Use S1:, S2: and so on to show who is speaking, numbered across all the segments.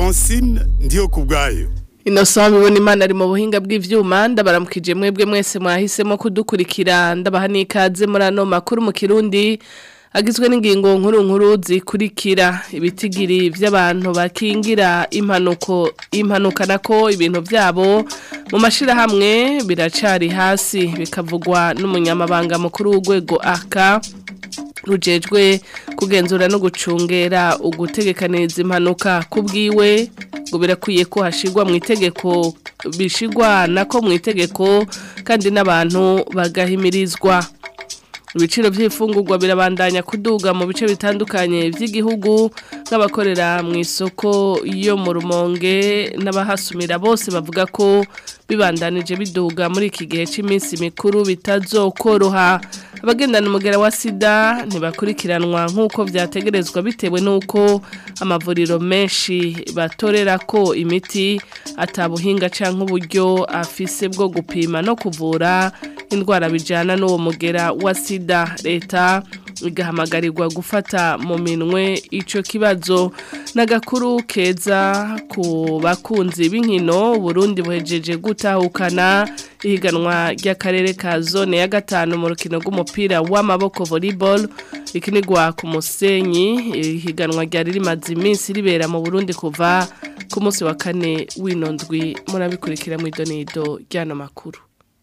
S1: francine ndiyo ku bwayo
S2: Innocent bibona imana ari mu buhinga bw'ivyuma ndabaramukije mwebwe mwese mwahisemo kudukurikira ndabaha n'ikaze muri ano makuru mu Kirundi agizwe n'ingingo nkuru nkuru zikurikira ibitigiri by'abantu bakingira impanuko impanuka nako ibintu byabo mu mashirahamwe biracari hasi bikavugwa n'umunyamabanga mukuru w'urwego aka rujejwe kugenzura no gucungera ugutegekaniriza impanuka kubwiwe ngo birakwiye ko hashigwa mu itegeko bishigwa nako mu itegeko kandi n'abantu bagahimirizwa ibiciro by'ifungurwa birabandanya kuduga mu bice bitandukanye by'igihugu nk'abakorera mu isoko yo mu rumonge n'abahasumira bose bavuga ko bibandanije biduga muri iki gihe cy'iminsi mikuru bitazokoroha abagendana umugera wa sida ntibakurikiranwa nk'uko byategerezwa bitewe n'uko amavuriro menshi batorera ko imiti atabuhinga cyangwa uburyo afise bwo gupima no kuvura indwara bijyana n'uwo mugera wa sida leta igahamagarirwa gufata mu minwe icyo kibazo n'agakuru keza ku bakunzi b'inkino Burundi buhejeje gutahukana ihiganwa ry'akarere ka zone ya gatanu mu rukino rw'umupira w'amaboko volleyball rikinirwa ku musenyi ihiganwa ryari rimaze iminsi ribera mu Burundi kuva ku munsi wa kane w'inondwi murabikurikira mu idonido ry'ano makuru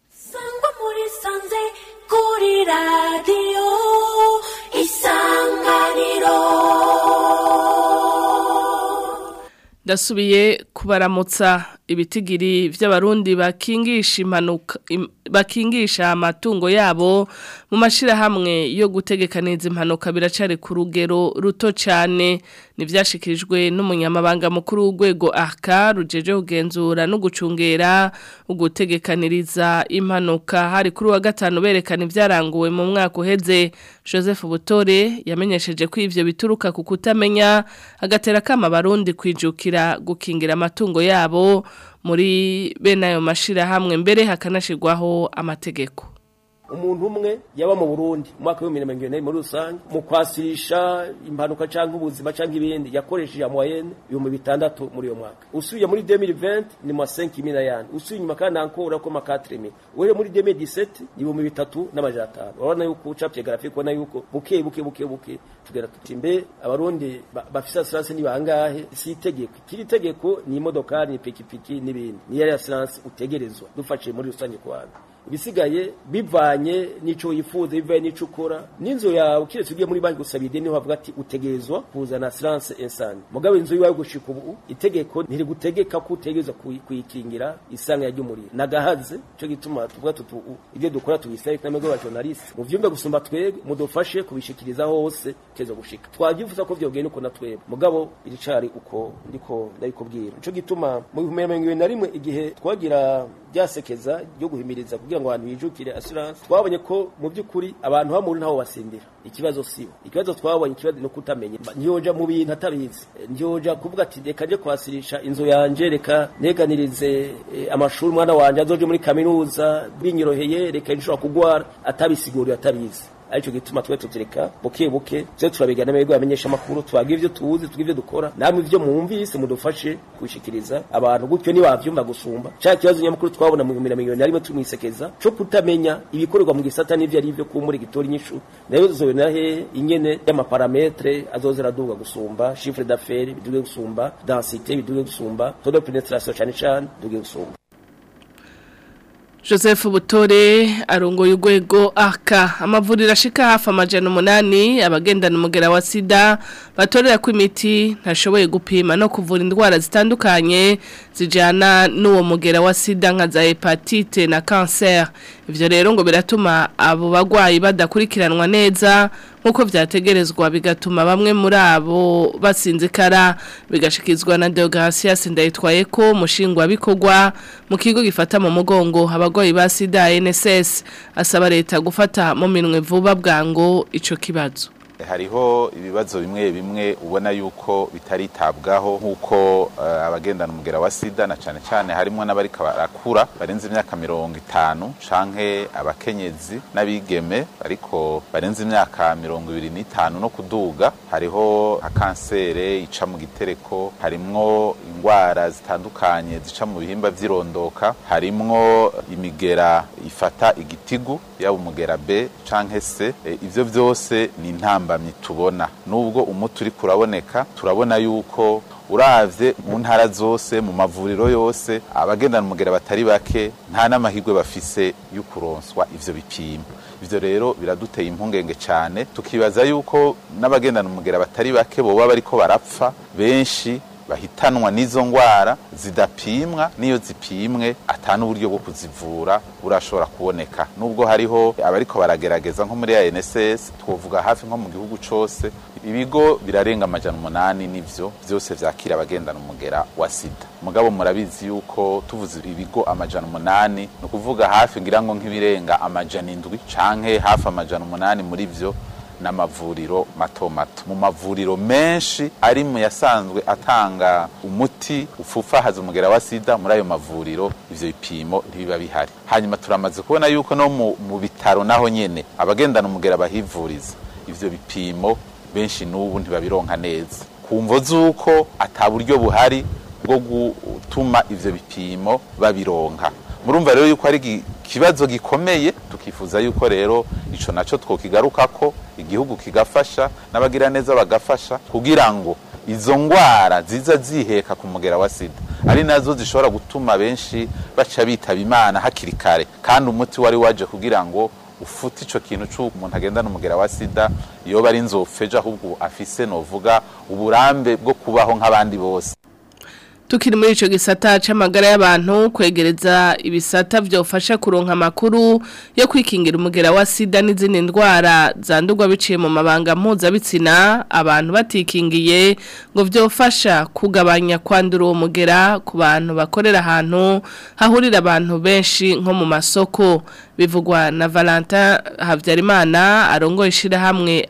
S3: kuri radiyo isanganiro
S2: ndasubiye kubaramutsa ibitigiri by'abarundi bakingisha impanuka bakingisha amatungo yabo mu mashirahamwe yo gutegekaniza impanuka biracari ku rugero ruto cyane nivyashikirijwe n'umunyamabanga mukuru w'urwego aka rujeje kugenzura no gucungera ugutegekaniriza impanuka hari kuri wa gatanu berekana ivyaranguwe mu mwaka uheze Joseph Butore yamenyesheje ko ivyo bituruka ku kutamenya agatera kama barundi kwijukira gukingira amatungo yabo muri bene ayo mashirahamwe mbere hakanashirwaho amategeko
S4: umuntu umwe yaba mu Burundi mu mwaka w'ibihumbi mirongo irindwi muri rusange mu kwasirisha impanuka cyangwa ubuzima cyangwa ibindi yakoresheje ya moyenne ibihumbi bitandatu muri uyo mwaka usubiye muri 2020 ni ma 5000 n'ayandi usubiye inyuma kandi ankora ko ma 4000 uhere muri 2017 ni ibihumbi bitatu n'amajana atanu urabona yuko ucapye graphique ubona yuko buke buke buke buke tugera tuti mbe abarundi bafise assurance ni bangahe si itegeko kiri tegeko ni imodokari ni pikipiki n'ibindi ni yari assurance utegerezwa dufashe muri rusange ku bantu ibisigaye bivanye n'ico yifuza bivanye n'ico ukora n'inzu yawe kiretse ugiye muri banki gusaba ideni bavuga ati utegerezwa kuzana assurance insani mugabo inzu yiwawe gushika ubu itegeko ntiri gutegeka ko utegerezwa kuyikingira isanga ya ry'umuriro nagahaze cyo gituma tuvuga tutu ibyo dukora tubisaba kandi n'abagabo journalist mu vyumba gusumba twebwe mudufashe kubishikiriza hose tezo gushika twagifuza ko vyogenda uko natwebwe mugabo iricari uko ndiko ndabikubwira nico gituma mu 2021 igihe twagira ryasekeza ryo guhimiriza kugira ngo abantu bijukire assurance twabonye ko mu by'ukuri abantu bamuri ntaho basindira ikibazo sibo ikibazo twabonye ikibazo no kutamenya ntiyoja mu bintu atabizi ntiyoja kuvuga ati reka nje kwasirisha inzu yanje reka neganirize eh, amashuri umwana wanje azoje muri kaminuza binyoroheye reka nshobora kugwara atabisiguriye atabizi aricyo gituma twe tutireka buke buke twe turabigana mwebwe bamenyesha makuru twagira ivyo tuzi tugira ivyo dukora namwe ivyo mwumvise mudufashe kubishikiriza abantu gutyo ni bavyumva gusumba ca kibazo nyamukuru twabona mu 2021 tumwisekeza co kutamenya ibikorerwa mu gisata n'ivyo ari byo kumuri gitori nyishu nayo zobena he ingene y'amaparametre azozera duga gusumba chiffre d'affaires biduge gusumba densité biduge gusumba taux de pénétration cyane cyane duge gusumba
S2: Joseph Butore arongoye urwego aka amavuriro ashika hafi amajana umunani abagendana umugera wa sida batorera ko imiti ntashoboye gupima no kuvura indwara zitandukanye zijyana n'uwo mugera wa sida nka za hepatite na kanseri ibyo rero ngo biratuma abo barwayi badakurikiranwa neza nk'uko byategerezwa bigatuma bamwe muri abo basinzikara bigashikizwa na Deogratias ndayitwaye ko mushingwa bikorwa mu kigo gifata mu mugongo abarwayi ba sida NSS asaba leta gufata mu minwe vuba bwango ico kibazo
S5: hariho ibibazo bimwe bimwe ubona yuko bitaritabwaho nk'uko eh, abagendana umugera wa sida na cane cane harimo n'abariko barakura barenze imyaka mirongo itanu canke abakenyezi n'abigeme ariko barenze imyaka mirongo ibiri n'itanu no kuduga hariho nka kansere ica mu gitereko harimwo ingwara zitandukanye zica mu bihimba vy'irondoka harimwo imigera ifata igitigu yaba umugera B canke C e, ivyo vyose ni intambamyi tubona nubwo umuti uri kuraboneka turabona yuko uravye mu ntara zose mu mavuriro yose abagendana umugera batari bake nta n'amahirwe bafise yo kuronswa ivyo bipimo ivyo rero biraduteye impungenge cyane tukibaza yuko n'abagendana umugera batari bake boba bariko barapfa benshi bahitanwa n'izo ngwara zidapimwa n'iyo zipimwe atana uburyo bwo kuzivura burashobora kuboneka nubwo hariho abariko baragerageza nko muri ANSS twovuga hafi nko mu gihugu cose ibigo birarenga amajana umunani n'ivyo vyose vyakira abagendana umugera wa sida mugabo murabizi yuko tuvuze ibigo amajana umunani ni ukuvuga hafi ngira ngo nk'ibirenga amajana indwi canke hafi amajana umunani muri vyo n'amavuriro mato mato mu mavuriro menshi ari mu yasanzwe atanga umuti ufufahaza umugera wa sida muri ayo mavuriro ivyo bipimo ntibiba bihari hanyuma turamaze kubona yuko no mu, mu bitaro naho nyene abagendana umugera bahivuriza ivyo bipimo benshi n'ubu ntibabironka neza ku mvo z'uko ata buryo buhari bwo gutuma ivyo bipimo babironka murumva rero yuko ari ikibazo gikomeye tukifuza yuko rero ico naco twokigarukako igihugu kigafasha n'abagira neza bagafasha kugira ngo izo ngwara ziza ziheka ku mugera wa sida ari nazo zishobora gutuma benshi baca bitaba imana hakiri kare kandi umuti wari waje kugira ngo ufute ico kintu c'uko umuntu agendana umugera wa sida yoba ari nzofeje ahubwo afise novuga uburambe bwo kubaho nk'abandi bose
S2: Tukiri muri ico gisata c'amagara y'abantu kwegereza ibisata vyofasha kuronka makuru yo kwikingira umugera wa sida n'izindi ndwara zandurwa biciye mu mabanga mpuzabitsina abantu batikingiye ngo vyofasha kugabanya kwandura uwo mugera ku bantu bakorera ahantu hahurira abantu benshi nko mu masoko bivugwa na Valentin Havyarimana arongoye ishirahamwe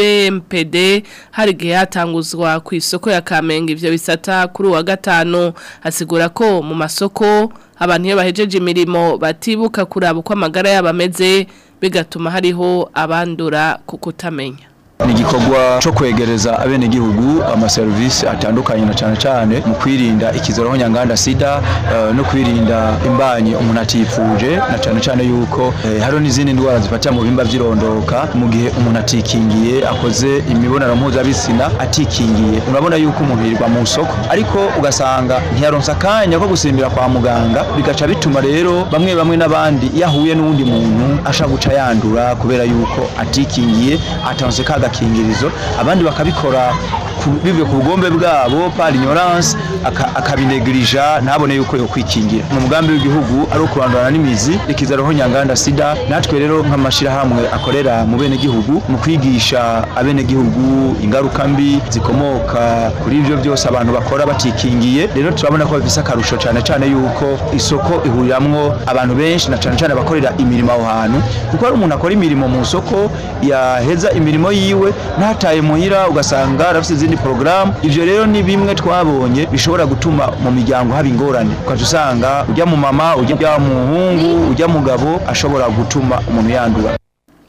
S2: ABMPD hari gihe hatanguzwa ku isoko ya Kamenge ivyo bisata kuri wa gatanu asigura ko mu masoko abantu iyo bahejeje imirimo batibuka kuraba uko amagara yabo ameze bigatuma hariho abandura kukutamenya
S6: ni igikorwa cyo kwegereza abenegihugu amaserivisi atandukanye na cyane cyane mu kwirinda ikizero nyanganda sida eh, no kwirinda imbanyi umuntu atifuje na cyane cyane yuko eh, hariho n'izindi ndwara zifatira mu bimba by'irondoka mu gihe umuntu atikingiye akoze imibonano mpuzabitsina atikingiye urabona yuko umuntu yirirwa mu soko ariko ugasanga ntiyaronsa akanya ko gusimbira kwa muganga bigaca bituma rero bamwe bamwe n'abandi iyo ahuye n'uwundi muntu ashaka guca yandura kubera yuko atikingiye atanze ka gakingirizo abandi bakabikora ku- bivuye ku bugombe bwabo par ignorance aka- akabinegirija ntabone yuko yo kwikingira mu mugambi w'igihugu ari ukurandurana n'imizi ikizaroho nyanganda sida natwe rero nk'amashirahamwe akorera mu bene gihugu mu kwigisha abene gihugu ingaruka mbi zikomoka kuri ivyo byose abantu bakora batikingiye rero turabona ko bifise akarusho cyane cyane yuko isoko ihuriramwo abantu benshi na cyane cyane abakorera imirimo aho hantu kuko hari umuntu akora imirimo mu soko yaheza imirimo yiwe ntataye muhira ugasanga arafite izindi porogaramu ivyo rero ni bimwe twabonye bishobora gutuma mu miryango haba ingorane ukaca usanga ujya mu mama ujya mu muhungu ujya mugabo ashobora gutuma umuntu yandura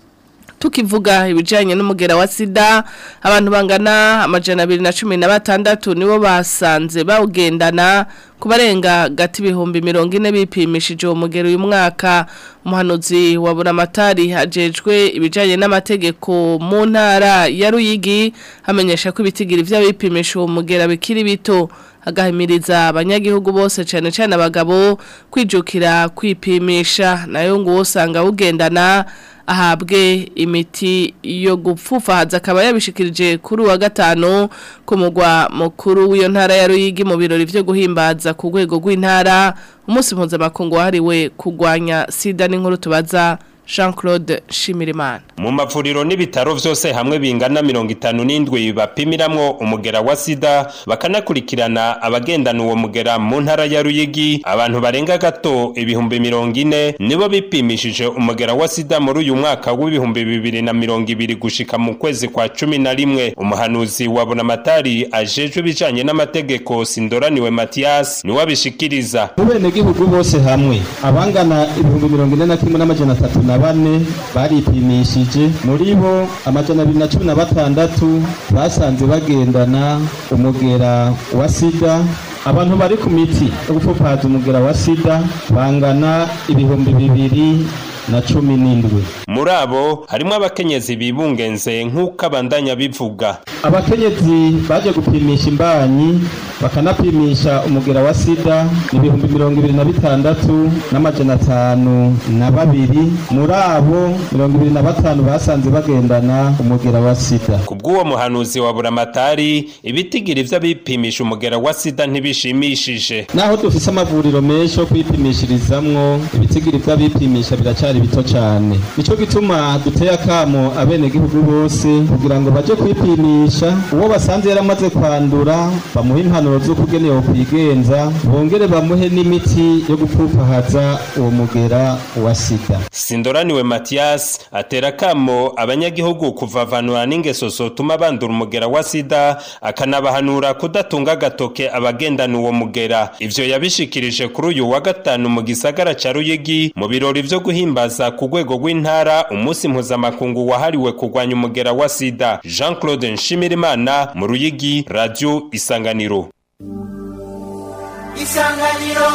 S2: tukivuga ibijyanye n'umugera wa sida abantu bangana amajana abiri na cumi na batandatu nibo basanze bawugendana ku barenga gati ibihumbi mirongo ine bipimishije uwo mugera uyu mwaka umuhanuzi wa buramatari hajejwe ibijyanye n'amategeko mu ntara ya ruyigi hamenyesha ko ibitigiri by'abipimisha uwo mugera bikiri bito agahimiriza abanyagihugu bose cyane cyane abagabo kwijukira kwipimisha nayo ngo usanga awugendana ahabwe imiti yo gupfufahaza akaba yabishikirije kuri uwa gatanu ku mugwa mukuru w'iyo ntara ya Ruyigi mu birori byo guhimbaza ku rwego rw'intara umunsi mpuzamakungu wahariwe kurwanya sida n'inkuru tubaza Jean Claude Shimirimana
S7: mu mavuriro n'ibitaro vyose hamwe bingana mirongo itanu n'indwi bapimiramwo umugera wa sida bakanakurikirana abagendana uwo mugera mu ntara ya Ruyigi abantu barenga gato ibihumbi mirongo ine nibo bipimishije umugera wa sida muri uyu mwaka w'ibihumbi bibiri na mirongo ibiri gushika mu kwezi kwa cumi na rimwe umuhanuzi wa Bonamatari ajejwe ibijanye n'amategeko Sindoraniwe Mathias niwe abishikiriza
S8: mu benegihugu bose hamwe abangana ibihumbi mirongo ine na kimwe n'amajana atatu na bane baripimishije muri bo amajana abiri na cumi na batandatu basanze bagendana umugera wa sida abantu bari ku miti yo gupfupaza umugera wa sida bangana ibihumbi bibiri na cumi n'indwi
S7: muri abo harimo abakenyezi bibungenze nk'uko abandanya bivuga
S8: abakenyezi baje gupimisha imbanyi bakanapimisha umugera wa sida ni ibihumbi mirongo ibiri na bitandatu n'amajana atanu na babiri muri abo mirongo ibiri na batanu basanze bagendana umugera wa sida
S7: ku bw'uwo muhanuzi wa buramatari ibitigiri vy'abipimisha umugera wa sida ntibishimishije
S8: naho dufise amavuriro menshi yo kwipimishirizamwo ibitigiri vy'abipimisha biracari bito cane nico gituma duteye akamo abenegihugu bose kugira ngo baje kwipimisha uwo basanze yaramaze kwandura bamuhe impanuro z'ukugene yokwigenza bongere bamuhe n'imiti yo gupfupahaza uwo mugera wa sida
S7: sindoraniwe matiyasi atera akamo abanyagihugu kuvavanura n'ingeso zotuma bandura umugera wa sida akanabahanura kudatunga agatoke abagendana uwo mugera ivyo yabishikirije kuri uyu wa gatanu mu gisagara ca ruyigi mu birori vyo guhimbaza ku rwego rw'intara umunsi mpuzamakungu wahariwe kurwanya umugera wa sida jean claude nshimirimana mu ruyigi radio isanganiro
S3: isanganiro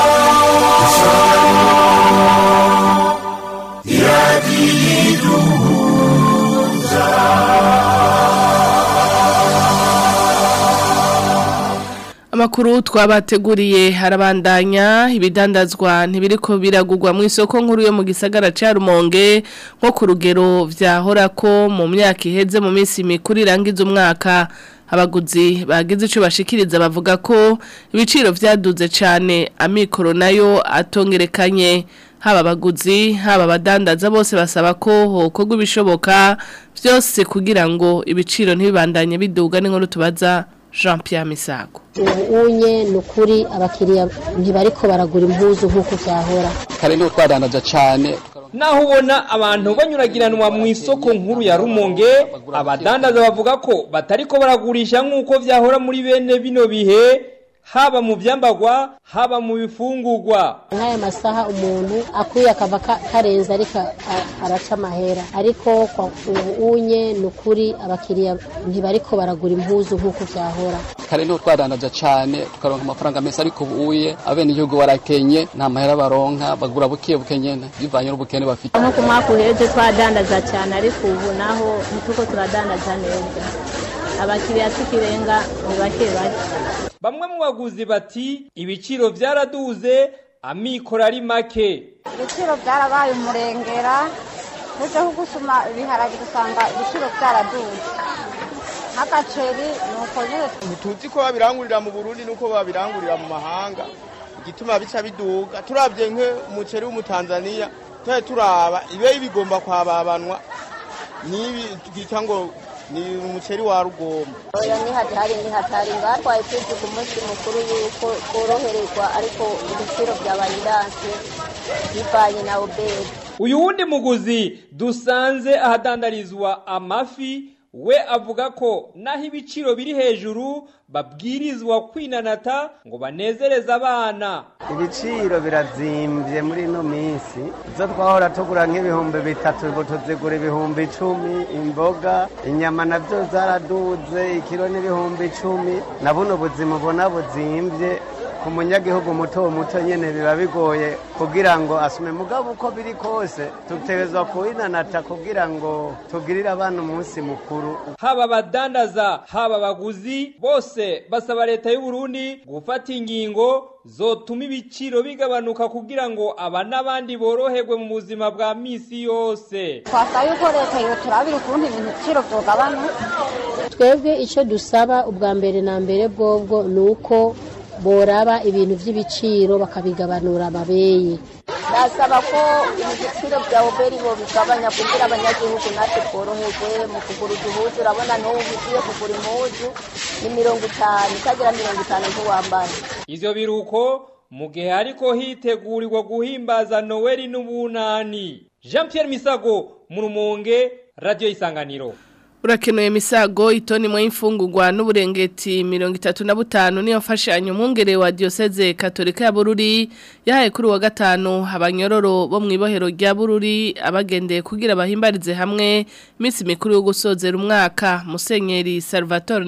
S2: Amakuru twabateguriye harabandanya ibidandazwa ntibiriko biragurwa mu isoko nkuru yo mu gisagara ca Rumonge nko ku rugero vyahora ko mu myaka iheze mu minsi mikuru irangiza umwaka abaguzi bagize ico bashikiriza bavuga ko ibiciro vyaduze cane amikoro nayo atongerekanye haba abaguzi haba abadandaza bose basaba ko hokorwa ibishoboka vyose kugira ngo ibiciro ntibibandanye biduga n'inkuru tubaza Jean Pierre Misago
S9: unye ni ukuri abakiriya ntibariko baragura impuzu nk'uko byahora
S10: kare niho twadandaza cyane
S11: naho ubona abantu banyuragiranwa mu isoko nkuru ya rumonge abadandaza bavuga ko batariko baragurisha nk'uko vyahora muri bene bino bihe haba mu vyambagwa haba mu bifungurwa
S9: nk'aya masaha umuntu akwiye akava ka- karenze ariko a- araca amahera ariko kwa ubu unye ni ukuri abakiriya ntibariko baragura impuzu nk'uko byahora
S10: kare niho twadandaza cyane tukaronka amafaranga meza ariko ubuye abenegihugu barakenye nta mahera baronka bagura buke buke nyene bivanye n'ubukene bafite
S12: nko ku mwaka uheze twadandaza cyane ariko ubu naho ntituko turadandaza neza abakiriya tukirenga ni bake bake
S11: bamwe mu baguzi bati ibiciro vyaraduze amikoro ari make
S13: ibiciro byarabaye umurengera uje nko gusuma ibiharage usanga ibiciro byaraduze nk'agaceri ni uko nyine
S14: ntituzi ko babirangurira mu burundi nuko babirangurira mu mahanga igituma bica biduga turabye nk'umuceri w'umutanzaniya tujye turaba ibe bigomba kwababanwa n'ibi twita ngo ni umuceri wa rugomba
S12: oya ni hatari ni hatari batwaye tuzi ku munsi mukuru yuko tworoherezwa ariko ibiciro byabaye iranse bivanye na oberi
S11: uyu wundi muguzi dusanze ahadandarizwa amafi we avuga ko naho ibiciro biri hejuru babwirizwa kwinanata ngo banezereze abana
S15: ibiciro birazimbye muri ino minsi izo twahora tugura nk'ibihumbi bitatu ubu tuzigura ibihumbi icumi imboga inyama nabyo zaraduze ikiro n'ibihumbi icumi na buno buzima ubona buzimbye ku munyagihugu muto muto nyine biba bigoye kugira ngo asume mugabo uko biri kose tutegerezwa kuwinanata kugira ngo tugirire abana umunsi mukuru
S11: haba abadandaza haba abaguzi bose basaba leta y'u Burundi gufata ingingo zotuma ibiciro bigabanuka kugira ngo aba n'abandi boroherwe mu buzima bwa misi yose
S13: twasaba yuko leta yoturabira ukuntu ibintu ibiciro byogabanuka
S9: twebwe icyo dusaba ubwa mbere na mbere bwobwo ni uko boraba ibintu by'ibiciro bakabigabanura ababeye
S12: ndasaba ko ibiciro bya oberi bo bigabanya kugira abanyagihugu natwe tworoherwe mu kugura uduhuzu urabona n'ubu ugiye kugura impuzu ni mirongo itanu utagira mirongo itanu ntiwambara
S11: ivyo biruko mu gihe hariko hitegurirwa guhimbaza noweli n'ubunani jean pierre misago mu rumonge radiyo isanganiro
S2: Urakenuye misago itoni mwe imfungurwa n'uburengeti mirongo itatu na butanu niyo mfashanyo umwungere wa diocese katolika ya Bururi yahaye kuri wa gatanu abanyororo bo mu ibohero rya Bururi abagendeye kugira bahimbarize hamwe iminsi mikuru yo gusozera umwaka Musenyeri Salvatore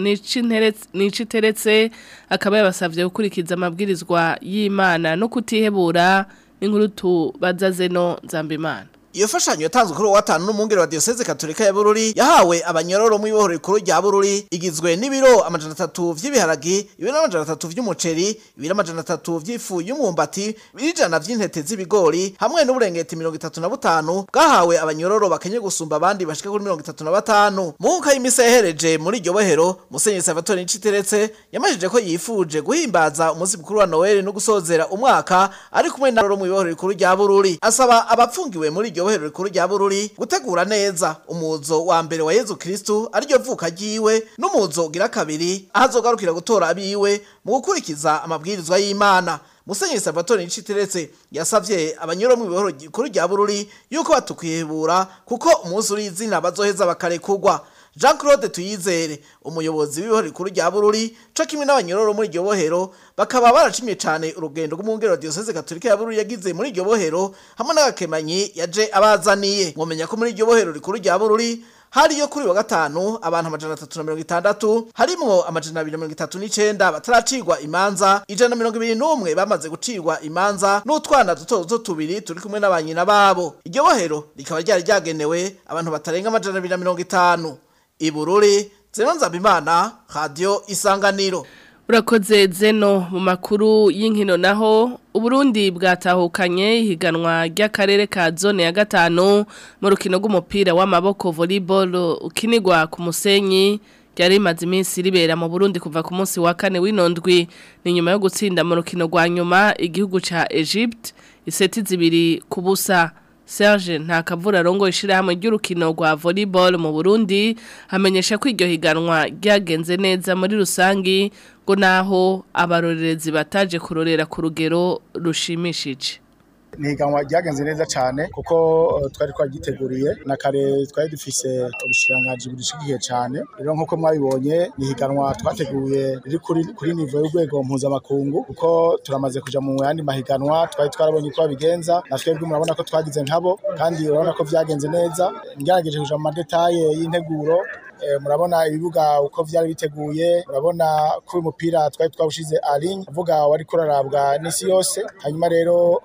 S2: Niciteretse akaba yabasavye gukurikiza amabwirizwa y'Imana no kutihebura n'inkuru tubaza zeno Nzambimana
S16: Iyo fashanyo yatanzwe kuri watanu n'umungere wa Diocese Katolika ya Bururi yahawe abanyororo mu ibohoro rikuru rya Bururi igizwe n'ibiro amajana atatu vy'ibiharagi, ibiro amajana atatu vy'umuceri, ibiro amajana atatu vy'ifu y'umwumbati, ibijana vy'intete z'ibigori hamwe n'uburengeti mirongo itatu na butanu bwahawe abanyororo bakenye gusumba abandi bashika kuri mirongo itatu na batanu. Mu nka y'imisa yahereje muri iryo bohero Musenyeri Salvatore Niciteretse yamajije ko yifuje guhimbaza umunsi mukuru wa Noel no gusozera umwaka ari kumwe na roro mu ibohoro rikuru rya Bururi. Asaba abapfungiwe muri iryo bohero rikuru rya Bururi gutegura neza umuzo wa mbere wa Yezu Kristu ariryo vuka ryiwe n'umuzo ugira kabiri ahazogarukira gutora abiwe mu gukurikiza amabwirizwa y'Imana Musenyeri Salvatore Niciteretse yasavye abanyuro mu bihoro rikuru rya Bururi yuko batukwihebura kuko umunsi uri izina bazoheza bakarekugwa Jean Claude Tuyizere umuyobozi w'ibihoro rikuru rya Bururi co kimwe n'abanyororo muri iryo bohero bakaba baracimye cane urugendo rw'umwungero Diocese Katolika ya Bururi yagize muri iryo bohero hamwe n'agakemanyi yaje abazaniye mwomenya ko muri iryo bohero rikuru rya Bururi hari yo kuri wa gatanu abantu amajana atatu na mirongo itandatu harimwo amajana abiri na mirongo itatu n'icenda bataracirwa imanza ijana na mirongo ibiri n'umwe bamaze gucirwa imanza n'utwana duto duto tubiri turi kumwe n'abanyina babo iryo bohero rikaba ryari ryagenewe abantu batarenga amajana abiri na mirongo itanu ibururi zeno nzabimana radio isanganiro
S2: Urakoze zeno mu makuru y'inkino naho Uburundi bwatahukanye ihiganwa ry'akarere ka zone ya gatanu mu rukino rw'umupira w'amaboko volleyball ukinirwa ku musenyi ryari rimaze iminsi ribera mu Burundi kuva ku munsi wa kane w'inondwi ni nyuma yo gutsinda mu rukino rwa nyuma igihugu ca Egypt iseti zibiri ku busa Serge ntakavura rongo ishirahamwe ry'urukino rwa volleyball mu Burundi hamenyesha ko iryo higanwa ryagenze neza muri rusangi ngo naho abarorerezi bataje kurorera ku rugero rushimishije
S17: ni higanwa ryagenze neza cyane kuko uh, twari twagiteguriye na kare twari dufise ubushirangaji budushigiye cyane rero nk'uko mwabibonye ni higanwa twateguye riri kuri kuri nivo y'urwego mpuzamakungu kuko turamaze kuja mu yandi mahiganwa twari twarabonye uko babigenza na twebwe murabona ko twagize nkabo kandi urabona ko vyagenze neza ngerageje kuja mu madetaye y'integuro murabona ibibuga uko vyari biteguye murabona ko uyu mupira twari twawushize aling uvuga wari kurarabwa n'isi yose hanyuma rero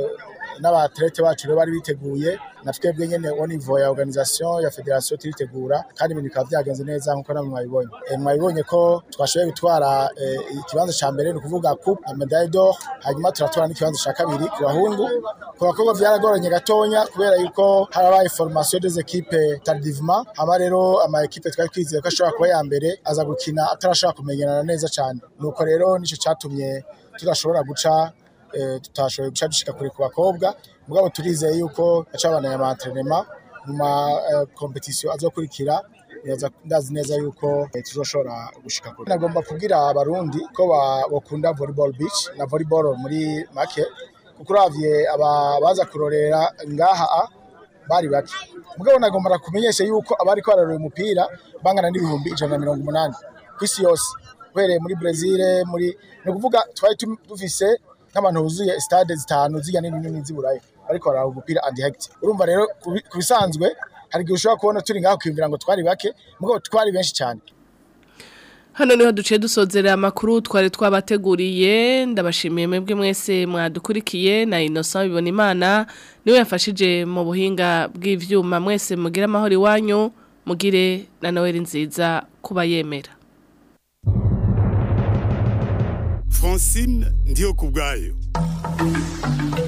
S17: n'abaterete bacu rero bari biteguye na twebwe nyene au niveau ya organisation ya federation turitegura kandi ibintu bikaba vyagenze neza nkuko namwe mwabibonye mwabibonye ko twashoboye gutwara ikibanza ca mbere ni ukuvuga coupe na medaille d'or hanyuma turatwara n'ikibanza ca kabiri ku bahungu ku bakobwa vyaragoranye gatonya kubera yuko harabaye formation des équipes tardivement hama rero ama equipe twari twizeye ko ashobora kuba ya mbere aza gukina atarashobora kumenyerana neza cane nuko rero nico catumye tudashobora guca tutashoboye guca dushika kure ku bakobwa mugabo turizeye yuko acabana ama entraînement mu ma competition azokurikira ndazi neza yuko tuzoshobora gushika kure nagomba kubwira abarundi ko bakunda volleyball beach na volleyball muri make kuko uravye abaza kurorera ngaha bari bake mugabo nagomba kumenyesha yuko abari kwararura umupira bangana n'ibihumbi ijana na mirongo umunani ku isi yose uhereye muri Brazil muri ni ukuvuga twari dufise nk'abantu buzuye stade zitanu zijya nini nini z'iburayi ariko baraba umupira andi hegiti urumva rero ku bisanzwe hari igihe ushobora kubona turi ngaho kwiyumvira ngo twari bake mugabo twari benshi cyane
S2: hano niho duciye dusozera amakuru twari twabateguriye ndabashimiye mwebwe mwese mwadukurikiye na Innocent bibona imana niwe yafashije mu buhinga bw'ivyuma mwese mugira amahoro iwanyu mugire na Noel nziza kuba yemera
S1: Francine ndiyo kubwayo